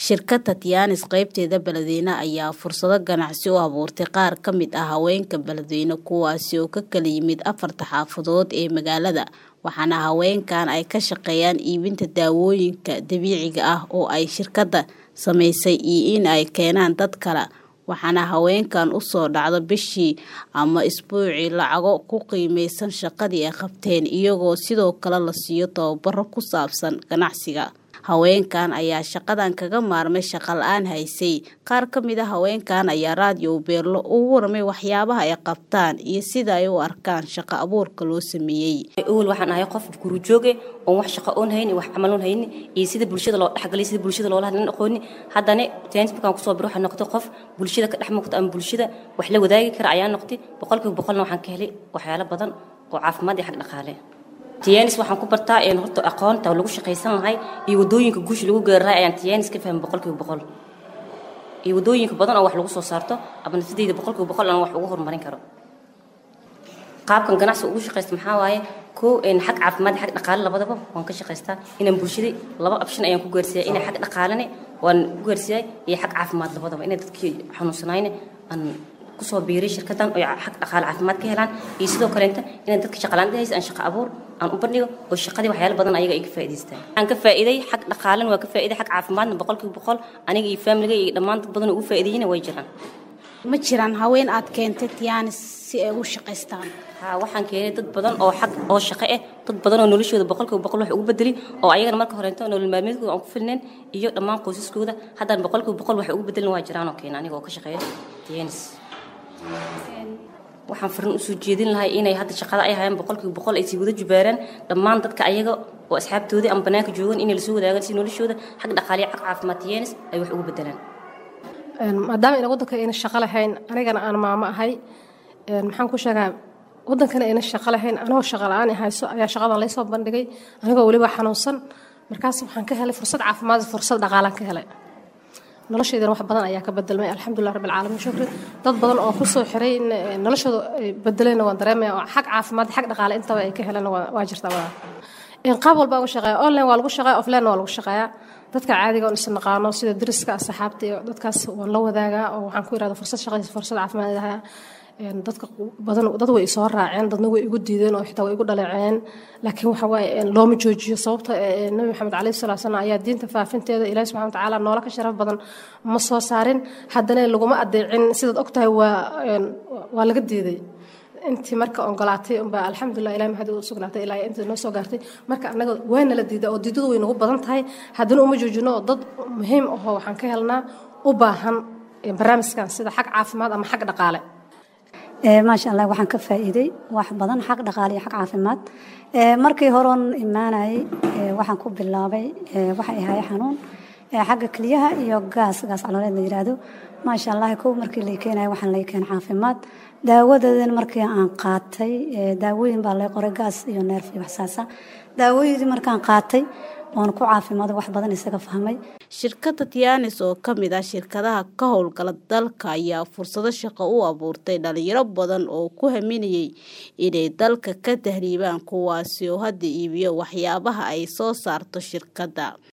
Shirkadda Tianis qaybteeda Beledweyne ayaa fursado ganacsi u abuurtay qaar ka mid ah haweenka Beledweyne kuwaasi oo ka kala yimid afarta xaafadood ee magaalada waxaana haweenkan ay ka shaqeeyaan iibinta daawooyinka dabiiciga ah oo ay shirkadda samaysay iyo in ay keenaan dad kale waxaana haweenkan usoo dhacdo bishii ama isbuucii lacago ku qiimeysan shaqadii ay qabteen iyagoo sidoo kale la siiyo tababaro ku saabsan ganacsiga haweenkan ayaa shaqadan kaga maarmay shaqa la-aan haysay qaar ka mid a haweenkan ayaa raadiyo beerlo ugu warmay waxyaabaha ay qabtaan iyo sida ay u arkaan shaqo abuurka loo sameeyey awal waxaan ahay qof gurujooge oon wax shaqo oon hayni wax camal oon hayni iyo sida bulshada loo dhexgalay sida bulshada loola hadlan aqooni haddana tens markaan kusoo biro waxaan noqday qof bulshada ka dhex muuqda ama bulshada wax la wadaagi kara ayaa noqday boqolkiiba boqolna waxaan ka helay waxyaalo badan oo caafimaad iyo xag dhaqaale tiyanis waxaan ku bartaa een horta aqoonta lagu shaqaysan lahay iyo wadooyinka guusha lagu gaari lahay ayaan tiyanis ka fahmay boqolkiiba boqol iyo wadooyinka badan oo wax lagu soo saarto ama nafsadeyda boqolkiiba boqol aan wax ugu horumarin karo qaabkan ganacsi ugu shaqaysta maxaa waaye koo een xag caafimaad xag dhaqaale labadaba waan ka shaqaystaa inaan bulshada laba option ayaan ku gaarsiiyay inay xag dhaqaalene waan ku gaarsiiyay iyo xag caafimaad labadaba inay dadkii xanuunsanayne aan kusoo biiray shirkadan oo xag dhaqaale caafimaad ka helaan iyo sidoo kaleenta inay dadka shaqalaanta haysa aan shaqo abuur aan u bandhigo oo shaqadii waxyaalo badan ayaga ay ka faa'iidaystaan waxaan ka faa'iiday xag dhaqaalena waa ka faa'iiday xag caafimaadna boqolkiiba boqol aniga iyo faamiliga iyo dhammaan dad badan oo ugu faa'iideeyina way jiraan ma jiraan haween aad keentay Tianis si ay ugu shaqaystaan haa waxaan keenay dad badan oo xag oo shaqo ah dad badan oo noloshooda boqolkiiba boqol wax ugu bedeli oo ayagana marka horeento nolol maalmeedkooda aan ku filnayn iyo dhammaan qoysaskooda haddana boqolkiiba boqol wax ugu bedelin waa jiraan oo keena aniga oo ka shaqeeya Tianis waxaan farin usoo jeedin lahay inay hadda shaqada ay hayaan boqolkiiba boqol ay sii wada jubaaraan dhammaan dadka ayaga oo asxaabtoodii ama banaanka joogan inay lasoo wadaagaan si noloshooda xag dhaqaaliya xag caafimaad Tianis ay wax ugu bedelaan maadaama ina waddanka ayna shaqo lahayn anigana aan maamo ahay maxaan ku sheegaa waddankana ayna shaqo lahayn anigoo shaqo la-aan hayso ayaa shaqadan laysoo bandhigay anigoo weliba xanuunsan markaas waxaan ka helay fursad caafimaad fursad dhaqaalaan ka helay noloshaydana wax badan ayaa ka bedelmay alxamdulilah rabbi alcaalamiin shukri dad badan oo kusoo xiray noloshooda bedelayna waan dareemaya oo xag caafimaad xag dhaqaale intaba ay ka heleen waa jirtaa wadaa qaab walba uga shaqeeya online waa lagu shaqeeya offline waa lagu shaqeeyaa dadka caadiga oon isnaqaano sida dariska asxaabta iyo dadkaas waan la wadaagaa oo waxaan ku irahda fursad shaqaysa fursad caafimaad ahaa dadka badan dad way isoo raaceen dadna way igu diideen oo xitaa way igu dhaleeceen laakiin waxa waaye looma joojiyo sababta nabi maxamed calayhi salaa salam ayaa diinta faafinteeda ilaahi subxana wa tacaala noola ka sharaf badan ma soo saarin haddana laguma adeecin sidaad ogtahay waa waa laga diiday intii marka ogolaatay unbaa alxamdulilah ilahi maxad u sugnaatay ilaa intii noo soo gaartay marka annaga waana la diiday oo diidadu way nagu badan tahay haddana uma joojino oo dad muhiim ahoo waxaan ka helnaa u baahan barnaamijkan sida xag caafimaad ama xag dhaqaale maasha allah waxaan ka faa'iiday wax badan xag dhaqaale iyo xag caafimaad markii horeon imaanayay waxaan ku bilaabay waxa ahaay xanuun xagga keliyaha iyo gaas gaas calooleed la yiraahdo maasha allah kow markii lay keenaya waxaan lay keen caafimaad daawadeedan markii aan qaatay daawooyin baa lay qoray gaas iyo neerf iyo waxsaasa daawooyidii markaan qaatay oon ku caafimaado wax badan isaga fahmay shirkadda tianis oo ka mid ah shirkadaha ka howlgala dalka ayaa fursado shaqo u abuurtay dhalinyaro badan oo ku haminayay inay dalka ka tahriibaan kuwaasi oo hadda iibiyo waxyaabaha ay soo saarto shirkadda